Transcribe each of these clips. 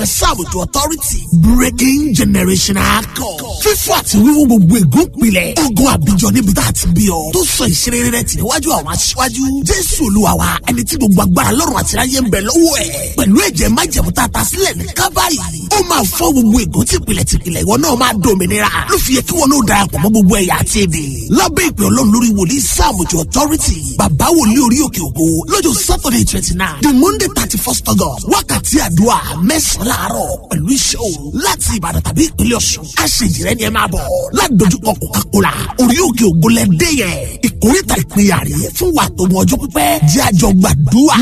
sáàbùtù authority breaking generational code fífọ́ àti wíwú gbogbo ègún pilẹ̀ ogun àbíjọ níbi tá a ti bí ọ tó sọ ìṣeré rẹ tì níwájú àwọn aṣíwájú jésù olúwa wa ẹni tí gbogbo agbára lọ́rùn àti ráyé ń bẹ lọ́wọ́ ẹ̀ pẹ̀lú ẹ̀jẹ̀ májẹ̀mú tá a ta sílẹ̀ ní kábàárì ó máa fọ́ gbogbo ègún tìpìlẹ̀ tìpìlẹ̀ ìwọ náà máa dòmìnira ló fi yẹ kí wọn náà darapọ̀ mọ́ gbogbo ẹ̀yà àti èdè lábẹ́ ìpè ọlọ́run lórí wòlíì sáàmùjọ authority bàbá wòlíì orí òkè ògo lọ́jọ́ saturday twenty nine the monday thirty first august wákàtí àdúrà mẹ́sàn-án láàárọ̀ pẹ̀lú iṣẹ́ òru láti ìbàdàn tàbí ìpínlẹ̀ ọ̀ṣun aṣèjìrẹ́ ni ẹ máa bọ̀ ládojúkọ coca-cola orí òkè ògo lẹ́dẹ́ yẹn ìkórìtà ìpínyà rè fún wa tó mọ ọjọ́ pípẹ́ jẹ́ àjọ gbàdúrà.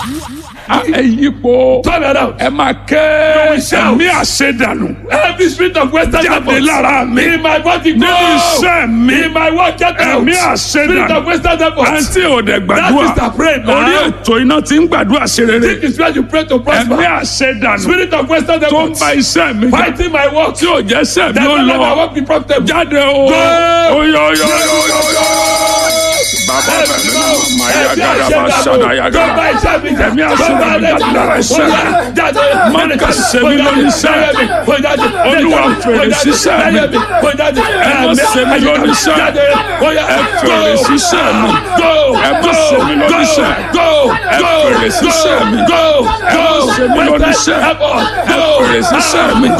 ẹ yípo Turn around. ẹ máa ké ẹ̀mí àṣedànù Every spirit of Western jáde devils lára mi in my body go. nínú iṣẹ́ mi In my work get out. ẹ̀mí Spirit of àṣedànù Western devils. àǹtí òde gbàdúrà That is the prayer now. orí ètò iná ti ń gbàdúrà ṣe rere This is where you pray to ẹ̀mí prosper. àṣedànù Spirit of Western tó ń devils. ba iṣẹ́ mi jà Fighting my work. tí ò jẹ́ iṣẹ́ mi That ó will let my lọ work be profitable. jáde o Go. oyo oyo oyo oyo bàbá bẹ̀rẹ̀ mi náà máa yá gàdá bá ṣàdá yá gàdá ẹ̀mí àṣedànù jáde lára iṣẹ́ mi má kà ṣe mí lórí iṣẹ́ Olúwa fèrè síṣẹ́ mi ẹ má ṣe mí lórí iṣẹ́ ẹ fèrè síṣẹ́ mi ẹ má ṣe mí lórí iṣẹ́ ẹ fèrè síṣẹ́ mi ẹ má ṣe mí lórí iṣẹ́ ẹ fèrè síṣẹ́ mi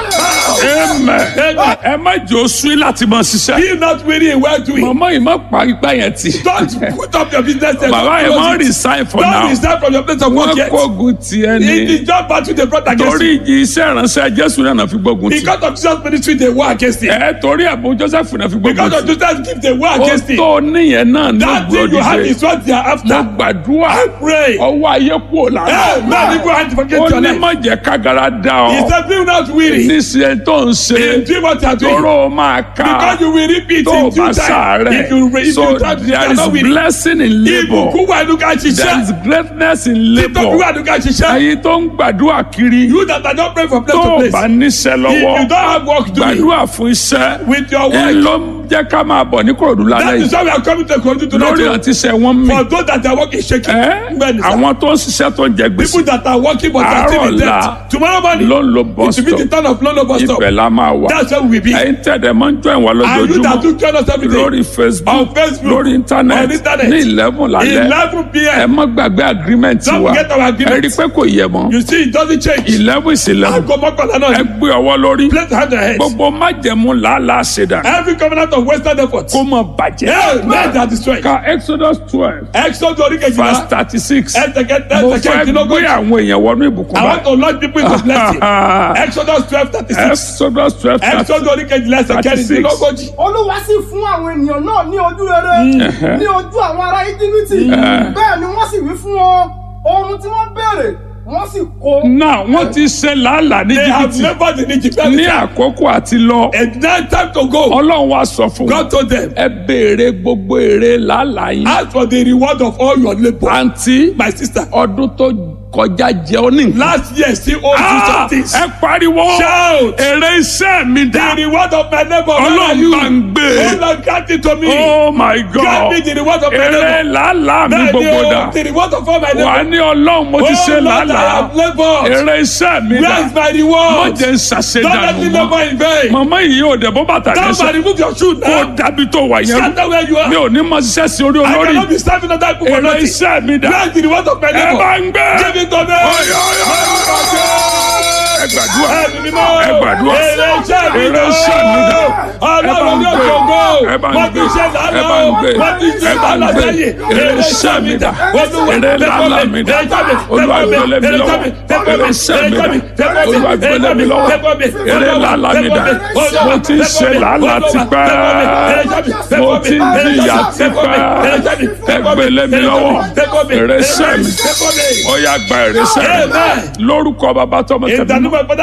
amen ẹ má jẹ́ oṣù láti máa ṣiṣẹ́ Be not weary in well doing. màmá yìí má parí gbá yẹn tì Don't put up your business there. bàbá yẹn má Don't resign for Don't now resign from your place of work wọ́n yet. kógun tiẹ̀ It ni is just battle they brought against torí you. ìjì iṣẹ́ ìránṣẹ́ Jésù náà fi gbógun tì Because of Jesus ministry they war against it. ẹ torí àbò Joseph náà fi gbógun Because of tì Jesus gift they war ó against it. tó níyẹn náà ló That thing you have gbòdìde is what they are mo after. gbàdúrà I pray. ọwọ́ ayé kúrò lára Hey, man, if you want to forget ó your ní life. má jẹ́ kágara dá He ọ said, be not weary. níṣẹ́ tó ń ṣe In doing what you are doing. tóró máa ká Because you will repeat tó o in bá due time. sàárẹ̀ If you if so you don't, you there are is not weary. blessing in labour Ibùkún wà nínú ká there is ṣiṣẹ́. greatness in Títọ́ bí wà labour nínú ká ṣiṣẹ́. ẹ̀yin tó ń gbàdúrà kiri You that are not praying from place tó to o place. bá níṣẹ́ If lọ́wọ́ you don't have work doing gbàdúrà fún iṣẹ́ with your ẹ work. ló ń jẹ́ ká máa bọ̀ ní kòròdú lálẹ́ That is yìí why we are coming to Kogi lórí tonight. àti iṣẹ́ wọn mì For those that are working shaking. ẹ́ Bẹ́ẹ̀ni sá. àwọn tó ń ṣiṣẹ́ tó ń jẹ gbèsè People that are working but are still in Àárọ̀ ọ̀la debt. Tomorrow morning. ló ń lo bus It will be the stop turn of Lolo bus stop. ibẹ̀ la máa wà That's where we will be. ẹ̀yin tẹ̀dẹ̀ máa ń jọ ìwà And you that lójoojúmọ́ do join us every day. lórí Facebook On Facebook, lórí on internet internet. ní eleven lálẹ́ 11 ẹ p.m. má gbàgbé agreement Don't wa forget our ẹ agreement. rí i pé kò yẹ mọ́ You see, it doesn't change. eleven is eleven Aago mọ́kànlá ẹ náà. gbé ọwọ́ lórí Place hand on your head. gbogbo májẹ̀mú làálàá ṣèdá Every covenant of Western effort. kó mọ̀ bàjẹ́ Hey, men are destroyed. ka Exodus twelve Exodus orí verse kejìlá. thirty six Ẹsẹ̀ kẹta mo ẹsẹ̀ fẹ́ gbé kẹjìlélógójì. àwọn èèyàn wọnú ìbùkún I want báyìí to launch people into blessing. Exodus twelve thirty six. Exodus twelve thirty Exodus orí kejìlá ẹsẹ̀ 36. kẹrìndínlógójì. olúwa sì fún àwọn ènìyàn náà ní ojú rere ní ojú àwọn ará íjíbítì bẹ́ẹ̀ ni wọ́n sì wí fún wọn ohun tí wọ́n béèrè wọ́n sì kó. náà wọ́n ti ṣe làálàá ní They have jìbìtì labored in Egypt. ní àkókò àti lọ And now time to go. ọlọ́run wa sọ fún wọn God told them, ẹ béèrè gbogbo èrè làálàá yín ask for the reward of all your labour. àǹtí My sister, ọdún tó kọjá jẹ ọ ní nǹkan. last year still owes you Ah, some things. ẹ pariwo Shout. èrè iṣẹ́ mi The dá reward of my labour. where are ọlọ́run you? bá ń gbé Oh Lord, grant it to me. oh my Grant god me the reward of my èrè labour. làálàá mi Bẹ́ẹ̀ni gbogbo o, dà the reward of all my wà á labour. ní ọlọ́run mo ti Oh ṣe Lord, I làálàá have laboured. èrè iṣẹ́ mi Where dà is my mo reward? jẹ́ ń Don't let ṣàṣedànù me mọ́ labour in vain. màmá yìí ò dẹ̀ bó bàtà Somebody lẹ́sẹ̀ remove your shoe kó now. dàbí tó wà yẹn Scatter where you mi are. ò ní mọ ṣiṣẹ́ sí orí I olórí cannot be serving other people for èrè nothing. iṣẹ́ mi dà Where is the reward of my ẹ bá labour? ń gbé Give it to me. ẹ gbàdúrà Ẹ̀mí mímọ́. ẹ gbàdúrà Èrè iṣẹ́ mi èrè dà. iṣẹ́ mi dà Ọlọ́run ní gbé. òṣogbo. ẹ bá ń Wọ́n ti gbé. ṣe ẹ bá lánàá. ń gbé. Wọ́n ti ṣe ẹ bá ń lánàá gbé. sẹ́yìn. èrè iṣẹ́ mi dà Olúwa, èrè tẹ́kọ̀ làálàá mi dà èrè jáde, olúwa tẹ́kọ̀ gbélé mi èrè lọ́wọ́ jáde, tẹ́kọ̀ èrè iṣẹ́ mi dà èrè jáde, tẹ́kọ̀ olúwa èrè gbélé mi jáde, lọ́wọ́ tẹ́kọ̀ èrè làálàá mi dà Olúwa, mo ti ń ṣe làálàá Olúwa, tipẹ́ èrè jáde, mo tẹ́kọ̀ ti ń èrè jìyà jáde, tẹ́kọ̀ èrè jáde, tipẹ́ ẹ tẹ́kọ̀ gbélé mi èrè lọ́wọ́ jáde, tẹ́kọ̀ èrè iṣẹ́ mi tẹ́kọ̀ ó yá gba èrè iṣẹ́ mi Amen. lórúkọ bàbá tọmọ In the tẹ̀mí name of Father,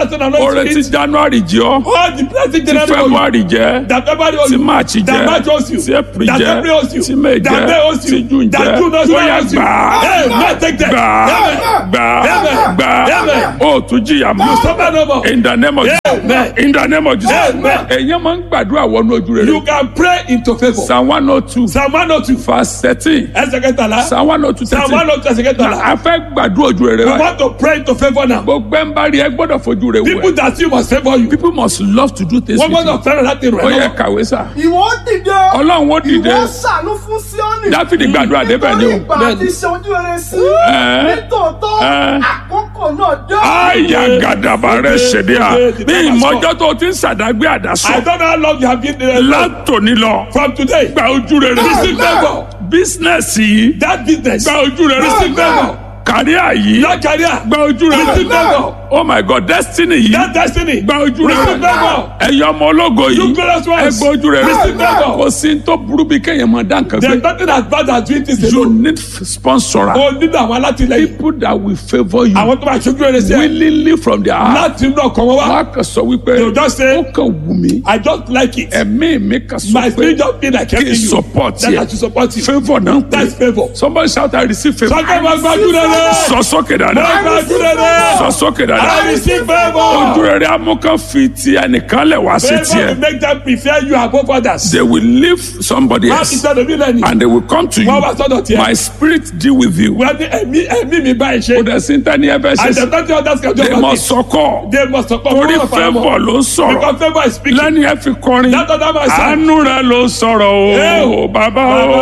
blessing and oore anointing. tí january jẹ ọ́ All the blessing tí January owes you. february jẹ That February owes tí you. march jẹ That March owes you. tí april That jẹ April owes you. tí may That May jẹ owes you. tí june That jẹ June owes you. ó yá owes you. gbà Hey, man, take that. gbà Amen. gbà Amen. gbà Amen. ó tún jìyà mọ́ Suffer no more. in the name of Amen. jesus in the name of jesus Amen. èyàn máa ń gbàdúrà wọnú ojú rere You can pray into favor. psalm one oh two Psalm one oh two. verse thirteen Ẹsẹ̀ kẹtàlá. psalm one oh two Psalm one thirteen oh two ẹsẹ̀ kẹtàlá. a fẹ́ gbàdúrà ojú rere We báyìí want to pray into favor now. gbogbo ẹ̀ ń bá rí ẹ gbọ́dọ̀ fojú rẹ People wẹ̀ that you must favor you. people must love to do things Wọ́n with you gbọ́dọ̀ fẹ́ràn láti rẹ̀ ó yẹ lọ́wọ́. kàwé sá ìwọ ó dìde ọlọ́run ó dìde ìwọ ó ṣàánú fún síọ́nì dáfídì gbàdúrà débẹ̀ ni nítorí o ìgbà àti ṣe ojú rere sí Ẹ́. nítòótọ́ Ẹ́. àkókò náà dé àyà gàdàbà rẹ ṣèdí à Dìde, dìde, ní dìde, ìmọ̀jọ́ tó ti ń sàdágbé àdásọ I don't know how long you have been there. látòní lọ From today, gba ojú rere receive favor. bísínẹ́sì yìí That business, gba ojú rere receive favor. kàríà yìí That career, gba ojú rere receive favor. oh my god destiny yìí That destiny, gba ojú rere receive favor. ẹ̀yọ́ ọmọ ológo yìí You glorious ones, ẹ gba ojú rere receive favor. kò sí tó burú bí kéèyàn máa dá nǹkan There's gbé nothing as bad as doing this you alone. need sponsor O nílò àwọn alátìlẹyìn. people that will favour you Àwọn tó máa ṣojú rere sí ẹ. willingly from their heart Láti inú ọkàn wọn wá. wọn á kàn sọ wípé They will just say, ó kàn wù mí I just like it. ẹ̀mí mi kàn sọ My pé spirit just feel like kí helping n you. support That I yẹ should support you. favour náà ń That's pè favour. somebody shout I receive favour Sọ́kẹ́ máa gbájú rere. sọ sókè Máa dáadáa gbájú rere. sọ sókè I dáadáa receive ojú favour. rere amúkan fi ti ẹnìkan lẹ̀ wá sí Favour will tiẹ̀ make them prefer you above others. they will leave somebody Má fi else sọ́dọ̀ mí lẹ́nu. and they will come to you Wọ́n wá sọ́dọ̀ tiẹ̀. my spirit deal with you Wọ́n ní ẹ̀mí ẹ̀mí mi báyìí kò ṣe. dẹ̀ sí tẹ́ni ẹ fẹ́ ṣe And sí the thirty others can do they about must it. sọkọ They must support torí one of our favour ló ń sọ̀rọ̀ Because favour is speaking. lẹ́ni ẹ fi kọrin That other man said. àánú rẹ ló sọ̀rọ̀ Ẹ o o, bàbá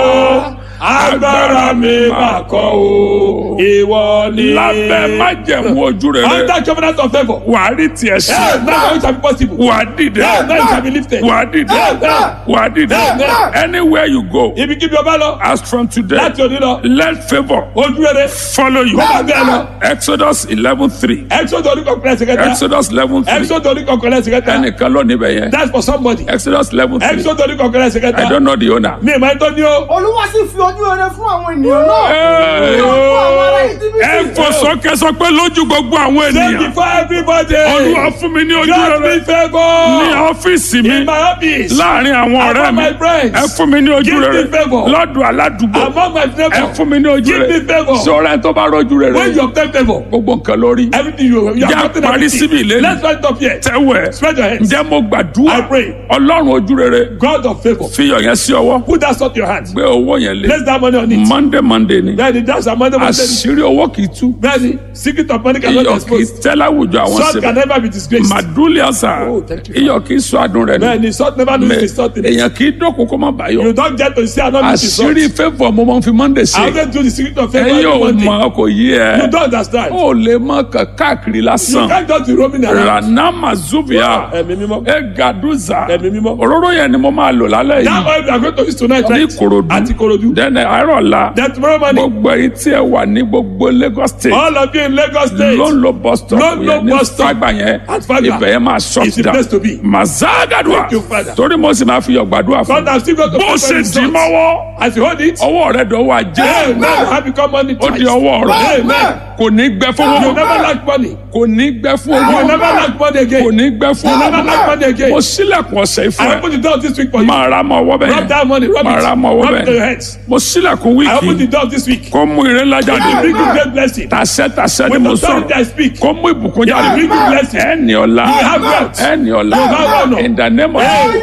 o agbára mi máa kọ́ o ìwọ ni. lábẹ́ májẹ̀mú ojú rere under covenant of favour. wà á rí tiẹ̀ sí Hey, now it shall be possible. wà á dìde Hey, now it shall be lifted. wà á dìde Amen. wà á dìde Amen. anywhere you go Ibikíbi ọba lọ. as from today Láti òní lọ. let favour Ojú rere. follow you Kó máa bẹ́ẹ̀ lọ. exodus eleven three Exodus orí kọ̀ọ̀kan ẹ̀sìn kẹta. exodus eleven three Exodus orí kọ̀ọ̀kan ẹ̀sìn kẹta. ẹnìkan ló níbẹ̀ yẹn That's for somebody. exodus eleven three Exodus orí kọ̀ọ̀kan ẹ̀sìn i kẹta. don't know the owner. Mi ìmọ̀ ẹ̀tọ́ ni o. olúwa sì fi ojú rere fún àwọn ènìyàn náà Hey. ní ojú àwọn ará íjíbítì ẹ fò sókè sọ pé lójú gbogbo àwọn Thank you ènìyàn for everybody. olúwa fún mi ní ojú God rere be favour. ní ọ́fíìsì mi In my office. láàrin àwọn ọ̀rẹ́ Among mi my friends. ẹ fún mi ní ojú Give rere me favour. lọ́dọ̀ aládùúgbò Among my ẹ neighbors. fún mi ní ojú Give me rere favour. sọ̀rọ̀ ẹ tó bá rọ́jú rere When you obtain favour. gbogbo nǹkan lórí Everything you you Jẹ́ have gotten àparí everything. síbi ìlérí. Let's find up here. tẹ́wẹ̀ Spread your hands. ǹjẹ́ mo gbàdúrà I pray. ọlọ́run ojú rere God of favour. fiyọ̀ yẹn sí ọwọ́ Put that salt in your hand. gbé owó yẹn lé Place that money on it. monday monday ni Bẹ́ẹ̀ni that's our money money. àṣírí owó kì í tú Bẹ́ẹ̀ni secret of money cannot be iyọ̀ kì í exposed. tẹ́ láwùjọ àwọn Salt can síbẹ̀ never be disgraced. màdúlì àṣà Oh, thank you, iyọ̀ kì í sọ adùn rẹ̀ ni Bẹ́ẹ̀ni salt never lose its salt in it. èèyàn kì í dọ́kun kó má bàyọ̀ You don't get to see another piece of salt. àṣírí favour mo máa ń fi monday I ṣe always do the secret of favour ẹ every yóò Monday. mọ kò yí ẹ You don't understand. ó lè mọ kàn káàkiri You lásán can't just be roaming around. ranama zubia Ẹ̀mí mímọ́. egaduza Ẹ̀mí mímọ́. òróró yẹn ni mo máa lò lálẹ́ That yìí oil we are going to use tonight ní right? Ìkòròdú Àti Ìkòròdú. dẹ́nẹ̀ àárọ̀ la Then tomorrow morning, gbogbo èyí tí ẹ wà ní gbogbo Lagos state all of you in Lagos State. ló ń lo bus stop Ló ń lo yẹn ní bus stop. Fágbà yẹn At Fagba. ibẹ̀ yẹn máa shut It's the down place to be. mazagadua Thank you, Father. torí mo sì máa fi yọ̀ gbàdúrà fún God has still got to bó pray ṣe for dì results. mọ́wọ́ As you hold it, ọwọ́ rẹ̀ dọ̀wọ́ ajé Amen. Have become money ó twice. di ọwọ́ rẹ̀ Amen. kò ní gbẹ fún You owó never lack money. kò ní gbẹ fún You owó never lack money kò again. ní gbẹ fún You never owó lack money again. mo sílẹ̀kùn ọ̀sẹ̀ ìfún I ẹ open the door this week for you. máa ra mọ́ ọwọ́ bẹ́ẹ̀ Rub that money. Rub máa it. ra mọ́ ọwọ́ Rub it to your bẹ́ẹ̀ hands. mo sílẹ̀kùn I open the wíìkì door this week. kó mú ire ńlá jáde Bring you great blessing. tàṣẹ tàṣẹ ni With mo authority sọ̀rọ̀ I speak. kó mú ìbùkún jáde bring you blessing. ẹni ọ̀la You have wealth. ẹni ọ̀la You have honor. in the name of Amen.